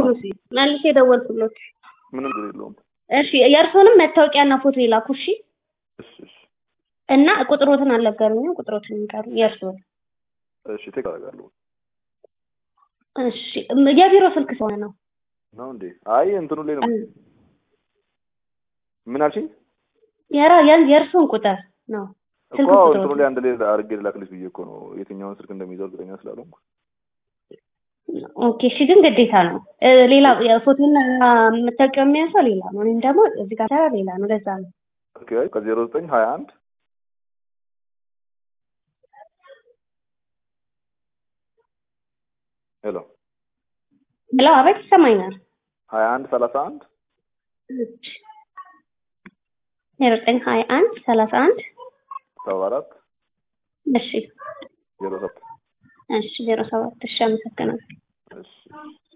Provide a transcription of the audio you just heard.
እሺ መልሼ የደወልኩሎት። ምንም ችግር የለውም። እሺ የእርስዎንም መታወቂያና ፎቶ ይላኩ እሺ። እሺ እሺ እና ቁጥሮትን አልነገሩኝም። ቁጥሮትን ይንገሩ የእርስዎን። እሺ ቴክ አደርጋለሁ እሺ የቢሮ ስልክ ስለሆነ ነው። ነው እንዴ? አይ እንትኑ ላይ ነው። ምን አልሽኝ? የራ ያን- የእርስዎን ቁጥር ነው እኮ ስልክ አዎ፣ ቁጥሮት እንትኑ ላይ አንድ ላይ አድርጌ ልላክልሽ ብዬ እኮ ነው። የትኛውን ስልክ እንደሚይዘው እርግጠኛ ስላልሆንኩ። ኦኬ እሺ፣ ግን ግዴታ ነው እ፣ ሌላ ፎቶና መታወቂያ የሚያንሰው ሌላ ነው። እኔም ደግሞ እዚህ ጋር ሰራ ሌላ ነው። ለዛ ነው ኦኬ ከዜሮ ዘጠኝ ሀያ አንድ ሄሎ ብለው አቤት ይሰማኛል። ሀያ አንድ ሰላሳ አንድ ዜሮ ዘጠኝ ሀያ አንድ ሰላሳ አንድ ሰባ አራት እሺ ዜሮ ሰባት እሺ ዜሮ ሰባት እሺ አመሰግናለሁ። እሺ